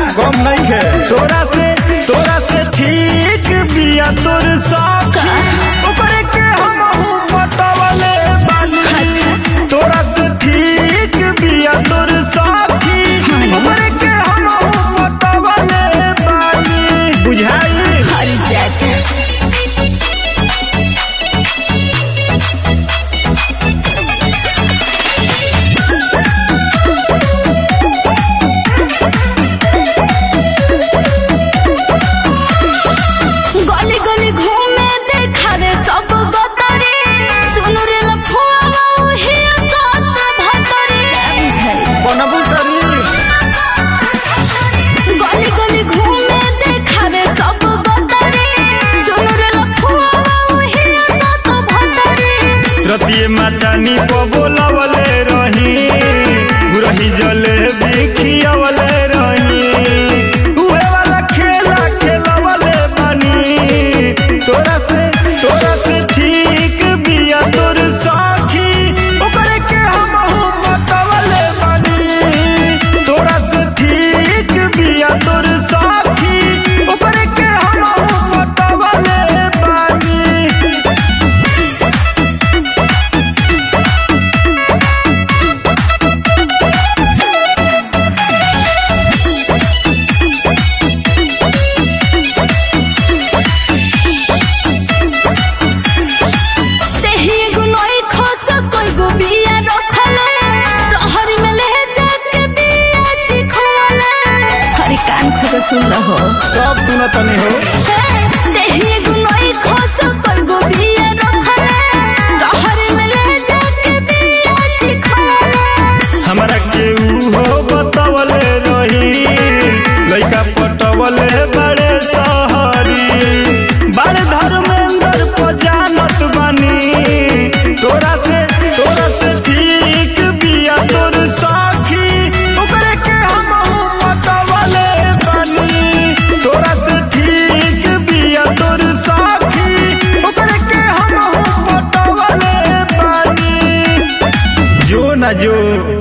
कम नहीं है तोरा से तोरा से ठीक बिया तोर साथी ओकरे के हम पटवले बानी अच्छा। तोरा से ठीक बिया तोर साथी हाँ ना। ओकरे के हम पटवले बानी बुझाई हरी चाचा गली गली घूमे देखावे सब गतरे सुनु रे लफुआ ओही साथ भतरे बुझाई बनबू शरीर गली गली घूमे देखावे सब गतरे सुनु रे लफुआ ओही साथ भतरे रतिये माचानी को बोलावले रही गुरही जले बिखियावले रही उहे वाला खेला खेलावले बानी तोरा से तोरा से ठीक बिया तोर साखी ओकरे के हम बतावले बानी तोरा से ठीक बिया तोर साखी ओकरे के हम बतावले बानी तेही एगो नई खस कोई गो बिया रखले रहरी में ले जाके बिया चिखवले हरी कान खोल सुन लहो सब सुनत नहीं हो तेही एगो नई खस कोई गो बिया रखले रहरी में ले जाके बिया चिखवले हमरा के उहो बतावले रही लइका पटवले बड़े सहरी बड़े धर्मेंद्र को जानत बानी तोरा से तोरा से ठीक बिया तोर साखी ओकरे के हम पटवले बानी तोरा से ठीक बिया तोर साखी ओकरे के हम पटवले बानी जो ना जो